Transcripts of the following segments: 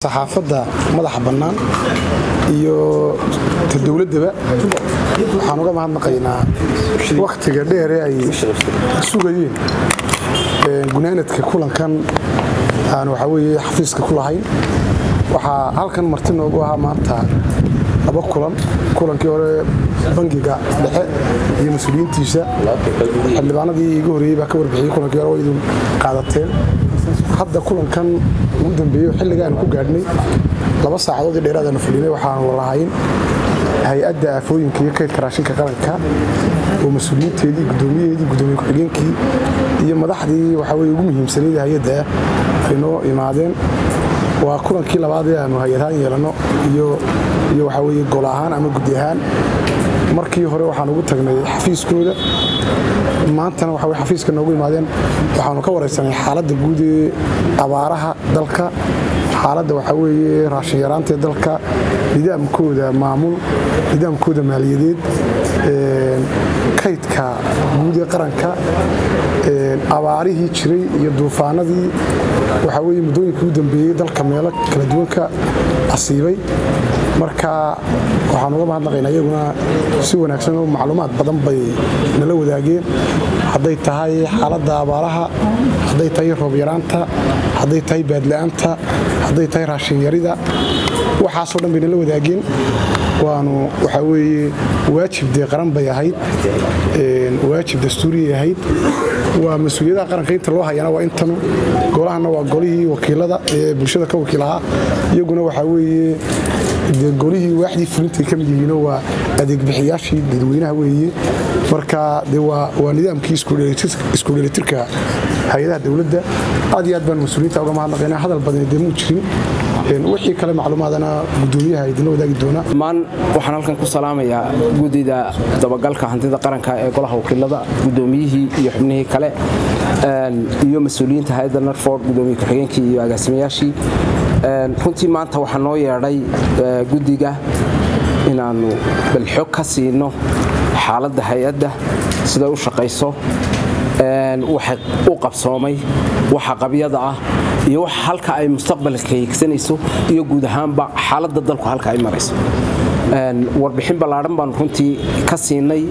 saxaafadda madaxa bannaan iyo ta dowladdaba waxaan uga mahadnaqaynaa wakhtiga dheere ay sugayeen gunaanadka kulankan aan waxaa weeye xafiiska ku lahayn waxaa halkan marti noogu ahaa maanta laba kulan kulankii hore bangiga dhexe iyo mas-uuliyiintiisa xildhibaanadii iga horreeyey baa ka warbixiyey kulankii hore waa idin qaadateen hadda kulankan ugu dambeeyo xilliga aan ku gaadhnay laba saacadood iyo dheeraad aanu fadhinay waxaanu lahayn hay-adda aafooyinka iyo kaydka raashinka qaranka oo mas-uuliyiinteedii guddoomiyaheedii guddoomiye ku-xigeenkii iyo madaxdii waxaa weye ugu muhiimsanayd hay-adda ay noo imaadeen waa kulankii labaad ee aanu hay-adahaan yeelanno iyo iyo waxaa weye gol ahaan ama guddi ahaan markii hore waxaan ugu tagnay xafiiskooda maantana waxa xafiiska noogu imaadeen waxaanu ka waraysanay xaaladda guud ee abaaraha dalka xaaladda waxaa weeye raashin yaraanta ee dalka nidaamkooda maamul nidaamkooda maaliyadeed kaydka guud ee qaranka abaarihii jiray iyo duufaanadii waxaa weye muddooyinkii u dambeeyey dalka meelo kala duwan ka asiibay marka waxaan uga mahadnaqaynaa iyaguna si wanaagsan oo macluumaad badan bay nala wadaageen hadday tahay xaaladda abaaraha hadday tahay roob yaraanta hadday tahay baadla'aanta hadday tahay raashin yarida waxaasoo dhan bay nala wadaageen waanu waxaa weeye waajib dee qaran bay ahayd waajib dastuuriyay ahayd waa mas-uuliyadaha qaranka inta loo hayana waa intanu golahana waa golihii wakiilada ee bulshada ka wakiilahaa iyaguna waxaa weeye dee golihii waaxdii fulintay ka mid yihiino waa adeegbixiyaashii dadweynaha weeye marka de waa nidaamkii isku dheelitirka hay-adaha dowladda aad iyo aad baan mas-uuliyiinta uga mahadnaqaynaa hadal badani dee muu jirin wixii kale macluumaadana gudoomiyaha idinla wadaagi doona dhammaan waxaan halkan ku salaamayaa guddida dabagalka hantida qaranka ee golaha wakiilada guddoomiyihii iyo xubnihii kale iyo mas-uuliyiinta hay-adda narford gudoomiye ku-xigeenkii iyo agaasimayaashii runtii maanta waxaa noo yeedhay guddiga inaannu balxog ka siino xaaladda hay-adda siday u shaqayso waxa u qabsoomay waxa qabyada ah iyo waxa halka ay mustaqbalka hiigsanayso iyo guud ahaanba xaaladda dalku halka ay marayso warbixin ballaadhan baanu runtii ka siinay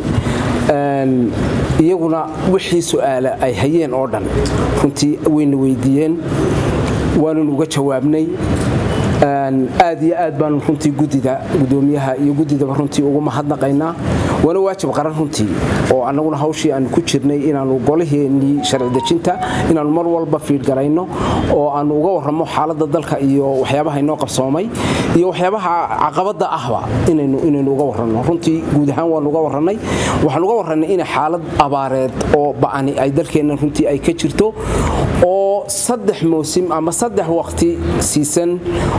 iyaguna wixii su'aala ay hayeen oo dhan runtii wayna weydiiyeen waanunu uga jawaabnay aad iyo aad baanu runtii gudida gudoomiyaha iyo gudidaba runtii ugu mahadnaqaynaa waana waajib qaran runtii oo annaguna hawshii aanu ku jirnay inaannu golaheennii sharci dejinta inaannu mar walba fiidgarayno oo aannu uga warramo xaaladda dalka iyo waxyaabaha inoo qabsoomay iyo waxyaabaha caqabadda ahba inaynu uga warranno runtii guud ahaan waannu uga warrannay waxaan uga warrannay inay xaalad abaareed oo ba'ani ay dalkeenna runtii ay ka jirto oo saddex mawsim ama saddex waqti siisan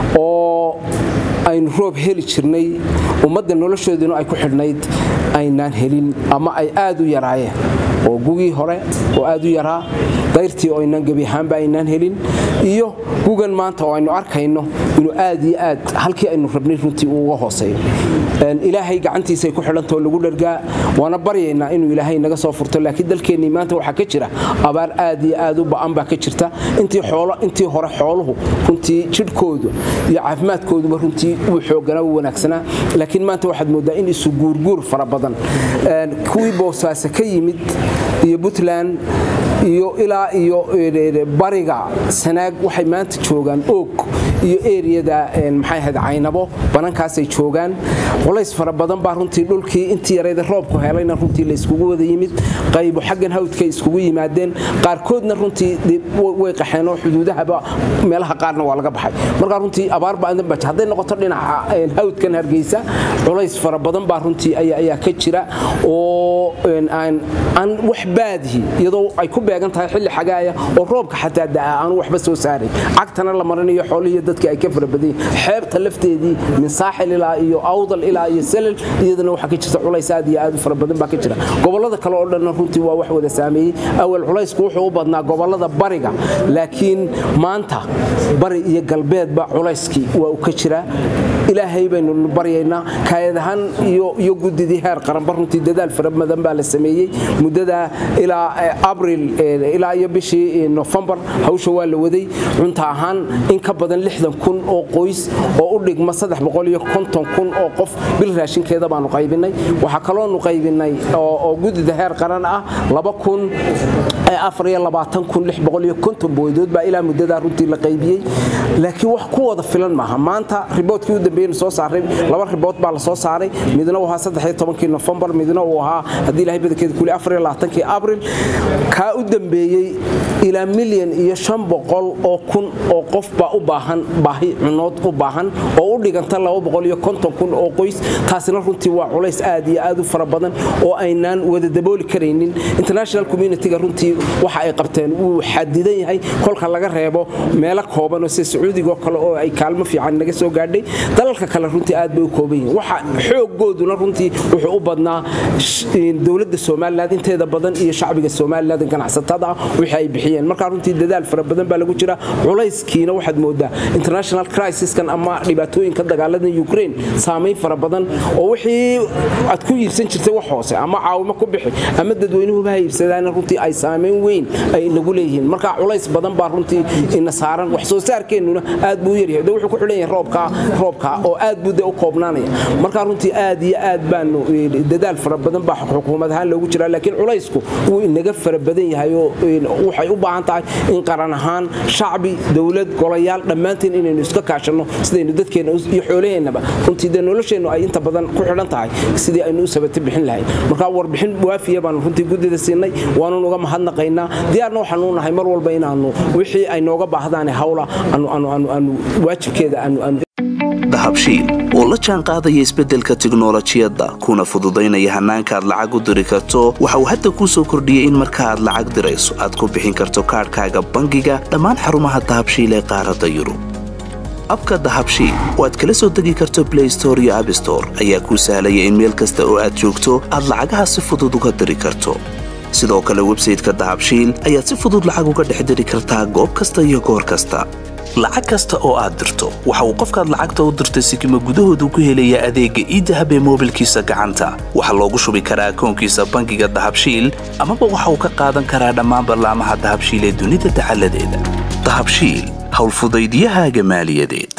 oo aynu roob heli jirnay ummadda noloshooduna ay ku xidhnayd aynaan helin ama ay aad u yaraayeen oo gugii hore oo aad u yaraa dayrtii oo aynaan gebi ahaanba aynaan helin iyo gugan maanta oo aynu arkayno inuu aad iyo aad halkii aynu rabnay runtii uu uga hooseeyo ilaahay gacantiisay ku xidhantao lagu dhargaa waana baryaynaa inuu ilaahay naga soo furto laakiin dalkeennii maanta waxaa ka jira abaar aad iyo aad u ba'an baa ka jirta intii hore xooluhu runtii jidhkoodu iyo caafimaadkooduba runtii uu xooganaa u wanaagsanaa laakiin maanta waxaad mooddaa in isu guurguur fara badan kuwii boosaaso ka yimid iyo puntland iyo ilaa iyo bariga sanaag waxay maanta joogaan oog iyo eriyada maxay ahayd caynabo banankaasay joogaan culays fara badan baa runtii dhulkii intii yarayda roobku helayna runtii la iskugu wada yimid qaybo xaggan hawdkay iskugu yimaadeen qaarkoodna runtii way qaxeen oo xuduudahaba meelaha qaarna waa laga baxay markaa runtii abaar baadan baa hadday noqoto dhinaca hawdkan hargeysa culays fara badan baa runtii ayaa ka jira oo aan wax baadihi iyadoo ay ku beegan tahay xilli xagaaya oo roobka xataa da'a aanu waxba soo saaray cagtana la marinayo xoolihii dadka ay ka farabadayin xeebta lafteedii min saaxil ilaa iyo awdal ilaa iyo selal iyadana waxaa ka jirta culays aad iyo aad u fara badan baa ka jira gobollada kale oo dhanna runtii waa wax wada saameeyey awal culaysku wuxuu u badnaa gobollada bariga laakiin maanta bari iyo galbeedba culayskii waa u ka jiraa ilaahay baynu baryaynaa kaayadahan iyo gudidii heer qaranba runtii dadaal fara badan baa la sameeyey muddada ilaa abril ilaa iyo bishii nofembar hawsha waa la waday cunta ahaan in ka badan kun oo qoys oo u dhigma kun oo qof bil raashinkeeda baanu qaybinay waxaa kaloonu qaybinay oo gudida heer qaran ah booydood baa ilaa muddadaa runtii la qaybiyey laakiin wax ku wada filan maaha maanta riboodkii u dambeeyeyna soo saaray laba ribood baa la soo saaray midna uu ahaa kii nofembar midna uu ahaa haddii ilahay badankeeda kuli kii abril kaa u dambeeyey ilaa milyan iyo shan boqol oo kun oo qof baa u baahan baahi cunood u baahan oo u dhiganta kun oo qoys taasina runtii waa culays aad iyo aad u fara badan oo aynaan wada dabooli karaynin international communitiga runtii waxa ay qabteen wuu xadidan yahay kolka laga reebo meelo koobanoo sida sacuudigoo kale oo ay kaalmo fiican naga soo gaadhay dalalka kale runtii aad bay u kooban yihiin waxa xoogooduna runtii wuxuu u badnaa dowladda somalilan inteeda badan iyo shacbiga somalilan ganacsatada ah wixii ay bixiyeen markaa runtii dadaal fara badan baa lagu jira culayskiina waxaad moodaa international crisiskan ama dhibaatooyinka dagaalada ukraine saamayn fara badan oo wixii aad ku iibsan jirtay wax hoose ama caawimo ku bixi ama dadweynuhuba ha iibsadaan runtii ay saamayn weyn ay nagu leeyihiin marka culays badan baa runtii ina saaran wax soo saarkeennuna aad buu u yaryahay de wuxuu ku xidhan yahay roobka roobka oo aad buu de u koobnaanaya marka runtii aad iyo aad baanu dadaal fara badan baa xukuumad ahaan loogu jiraa laakiin culaysku wuu inaga fara badan yahay oo waxay u baahan tahay in qaran ahaan shacbi dowlad golayaal dhammaanteen inaynu iska kaashanno sidaynu dadkeenna iyo xoolaheennaba runtii dee nolosheennu ay inta badan ku xidhan tahay sidii aynu u sabata bixin lahayn marka warbixin waafiya baanu runtii guddida siinay waanun uga mahadnaqaynaa diyaarna waxaanu nahay mar walba inaanu wixii ay nooga baahdaan hawla aanu waajibkeeda dahabshiil oo la jaan qaadaya isbeddelka tiknolojiyadda kuna fududaynaya hannaanka aad lacag u diri karto waxa uu hadda kuu soo kordhiyey in marka aad lacag dirayso aad ku bixin karto kaadhkaaga bangiga dhammaan xarumaha dahabshiil ee qaaradda yurub abka dahabshiil oo aad kala soo degi karto blay store iyo abstore ayaa kuu sahlaya in meel kasta oo aad joogto aad lacagaha si fudud uga diri karto sidoo kale websayteka dahabshiil ayaad si fudud lacag uga dhex diri kartaa goob kasta iyo goor kasta lacag kasta oo aad dirto waxa uu qofkaad lacagta u dirtay sikima gudahoodu ku helayaa adeegga iidahab ee moobilkiisa gacanta waxaa loogu shubi karaa akoonkiisa bangiga dahabshiil amaba waxa uu ka qaadan karaa dhammaan ballaamaha dahabshiil ee dunida dacaladeeda dahabshiil howlfudaydyahaaga maaliyadeed